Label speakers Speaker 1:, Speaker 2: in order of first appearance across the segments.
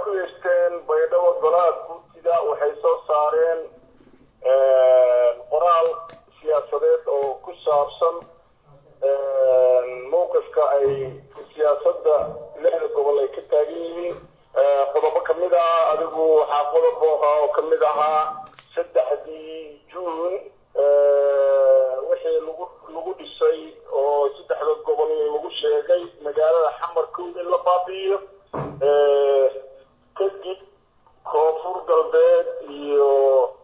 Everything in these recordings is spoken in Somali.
Speaker 1: guuleysteen baydhabo golaha guurtida waxay soo saareen qoraal siyaasadeed oo ku saabsan mowqifka ay siyaasadda lixda gobol ay ka taagan yihiin qodobo kamid ah adigu waxaa qodob oo kamid ahaa saddexdii juun wixii lagu lagu dhisay oo saddexda gobol lagu sheegay magaalada xamarkood in la baabi'iyo kadib koonfur galbeed iyo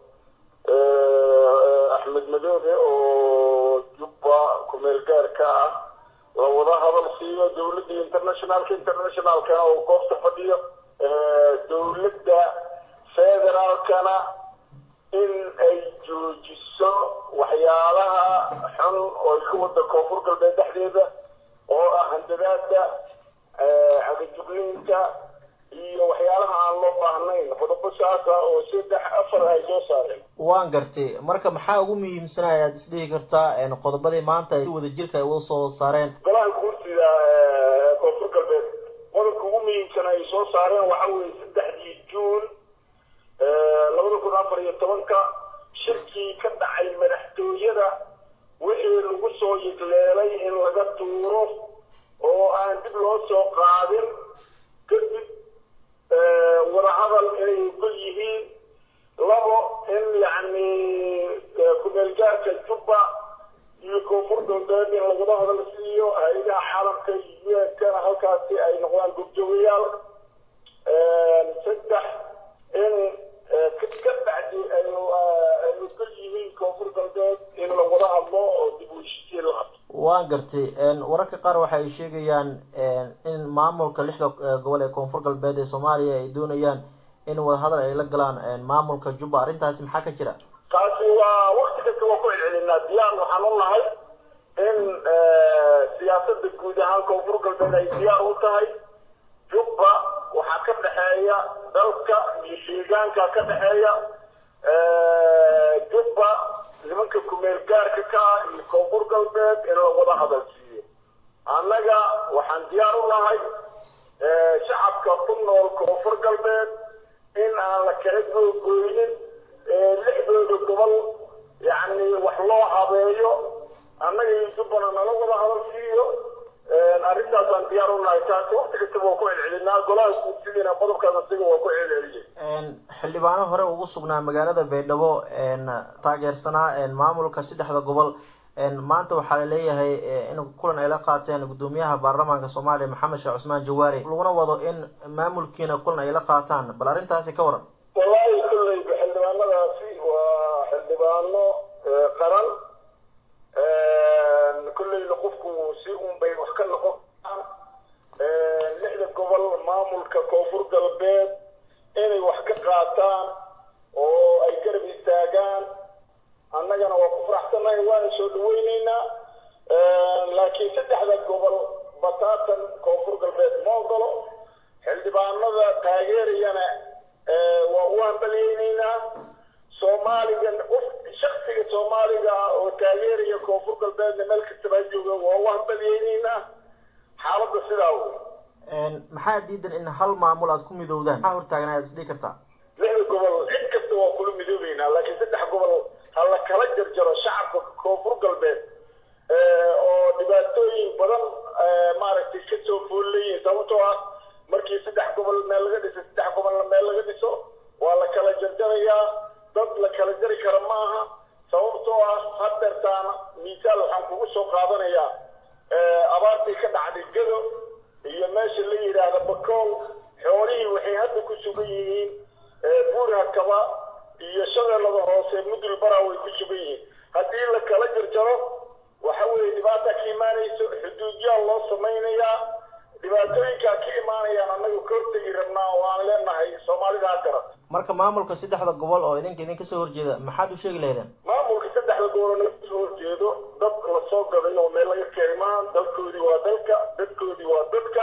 Speaker 1: axmed madoobe oo jubba kumeel gaarka ah la wada hadal siiyo dawladda internationalka internationalkana oo goobta fadhiyo dawladda federaalkana in ay joojiso waxyaalaha xun oo ay ka wada koonfur galbeed dhexdeeda oo ah handadaada cagajugniinka iyo waxyaalaha aan loo baahnayn qodobo saasa oo saddex afar ay soo saareen
Speaker 2: waan gartay marka maxaa ugu muhiimsanaa ayaad isdhihi kartaa qodobadii maanta ay si wada jirka ay uga soo saareen
Speaker 1: golaha guurtida koonfur galbeed qodobka ugu muhiimsan ay soo saareen waxa weeye saddexdii juun labada kun afar iyo tobanka shirkii ka dhacay madaxtooyada wixii lagu soo yigleelay in laga tuuro oo aan dib loo soo qaadin kadib wadahadal inay ogol yihiin labo in yacni kumeelgaarka jubba iyo koonfur galbeed in lagula hadal siiyo hay-adaha caalamka iyo un-kana halkaasi ay noqdaan gobjoogayaal saddex in ka bacdi ay ogol yihiin koonfur galbeed in lagula hadlo oo dib u heshiisiin la hadlo
Speaker 2: waan gartay wararka qaar waxa ay sheegayaan in maamulka lixda gobol ee koonfur galbeed ee soomaaliya ay doonayaan in wadahadal ay la galaan maamulka jubba arrintaasi maxaa ka jira
Speaker 1: taasi waa wakti kasta waa ku celcelinaa diyaar waxaan u nahay in siyaasada guud ahaan koonfur galbeed ay diyaar u tahay jubba waxaa ka dhexeeya dalka iyo deegaanka ka dhexeeya jubba nimanka kumeel gaarka ka ah iyo koonfur galbeed in la wada hadal siiyo annaga waxaan diyaar u nahay shacabka ku nool koonfur galbeed in aan la kala googooynin lixdooda gobol yacni wax loo habeeyo annaga iyo jubbana nala wada hadal siiyo arrintaasaan diyaar u nahay taasi wakti kastaba waa ku celcelinaa golaha guurtidiina qodobkaas asiga waa ku celceliyey
Speaker 2: xildhibaano hore ugu sugnaa magaalada baydhabo taageersanaa maamulka saddexda gobol maanta waxaa laleeyahay in kulan ay la qaateen guddoomiyaha baarlamaanka soomaaliya maxamed sheekh cusmaan jawaari laguna wado in maamulkiina kulan ay la qaataan bal arrintaasi ka waran
Speaker 1: wallaahi kolleyba xildhibaanadaasi waa xildhibaano qaran kolleyna qofku si un bay wax ka noqon karaan lixda gobol maamulka koonfur galbeed inay wax ka qaataan oo ay garab istaagaan annagana waa ku faraxsannahay waana soo dhaweyneynaa laakiin saddexda gobol bataatan koonfur galbeed ma ogolo xildhibaanada taageerayana waa u hambalyeyneynaa soomaaliga shaksiga soomaaliga ah oo taageeraya koonfur galbeedna meel kastaba jooga waa u hambalyeyneynaa xaaladda sidaa wey
Speaker 2: maxaa diidan in hal maamul aad ku midowdaan maxaa hortaagan ayaad isdhihi kartaa
Speaker 1: lixda gobol cid kasta waa kula midoobeynaa laakiin saddex gobol ha la kala jarjaro shacabka koonfur galbeed oo dhibaatooyin badan maaragtay kasoo foolleyihin sababtoo ah markii saddex gobol meel laga dhiso saddex gobolna meel laga dhiso waa la kala jarjarayaa dad la kala jari kara ma aha sababtoo ah hadeertaan miisaal waxaan kugu soo qaadanayaa abaartii ka dhacday gado iyo meesha la yidhaahda bakool xoolihii waxay hadda ku sugan yihiin buurhakaba iyo shabeellada hoose mudul bara way ku sugan yihiin haddii la kala jarjaro waxa weeye dhibaata ka imaanayso xuduudyaal loo samaynayaa dhibaatooyinkaa ka imaanayaan annaga ka hortegi rabnaa oo aan leenahay soomaalida ha garat
Speaker 2: marka maamulka saddexda gobol oo idinka idin kasoo horjeeda maxaad u sheegi lahaydeen
Speaker 1: maamulka saddexda gobol oo naga soo horjeedo dad la soo gaday oo meel laga keenay maaha dalkoodii waa dalka dadkoodii waa dadka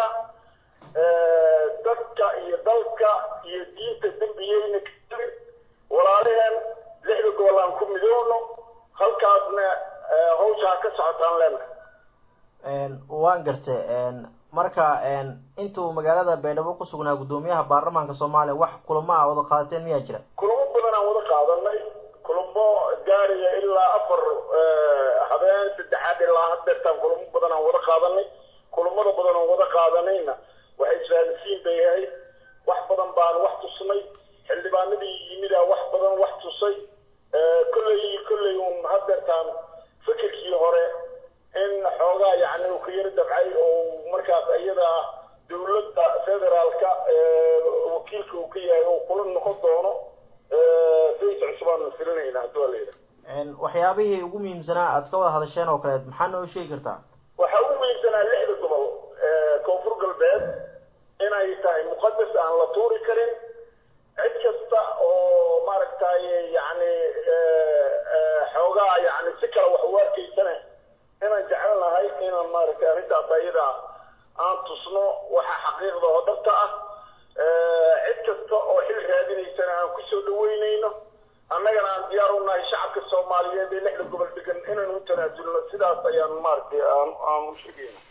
Speaker 1: dadka iyo dalka iyo diinta dembiyeyna kali walaalaheen lixda gobol aan ku midoowno halkaasna hawsha ha ka socotaan leenahay
Speaker 2: waan gartay marka intuu magaalada baydhabo ku sugnaa guddoomiyaha baarlamaanka soomaaliya wax kulamo ah wada qaadateen miyaa jira
Speaker 1: kulamo badan aan wada qaadanay kulamo gaaraya ilaa afar habeen saddexaad ilaa hadeertaan kulamo badan aan wada qaadanay kulamada badan aan wada qaadanayna waxay isfahansiin bay ahayd wax badan baan wax tusnay xildhibaanadii yimida wax badan wax tusay kolley kolley un hadeertaan fikirkii hore in xoogaa yani uu ka yaro dabcay oo markaas iyada dawladda federaalka wakiilka uu ka yahay oo kula noqon doono sayis cusubaan filinayna haddii waa layidhaha
Speaker 2: waxyaabihii ugu muhiimsanaa aad ka wada hadasheen oo kaleed maxaa noo sheegi kartaa
Speaker 1: waxaa ugu muhiimsanaa lixda gobol koonfur galbeed inay tahay muqadas aan la tuuri karin cid kasta oo maaragtay yani xoogaa yani si kale wax u arkaysane inaan jecel nahay inaan maaragtay arrintaas ayada aan tusno waxa xaqiiqda oo dhabta ah cid kasta oo xil raadinaysana aan kusoo dhaweynayno annagana aan diyaar u nahay shacabka soomaaliyeed ee lixda gobol degan inaan u tanaasulno sidaas ayaan maaragtay aan aan u sheegayna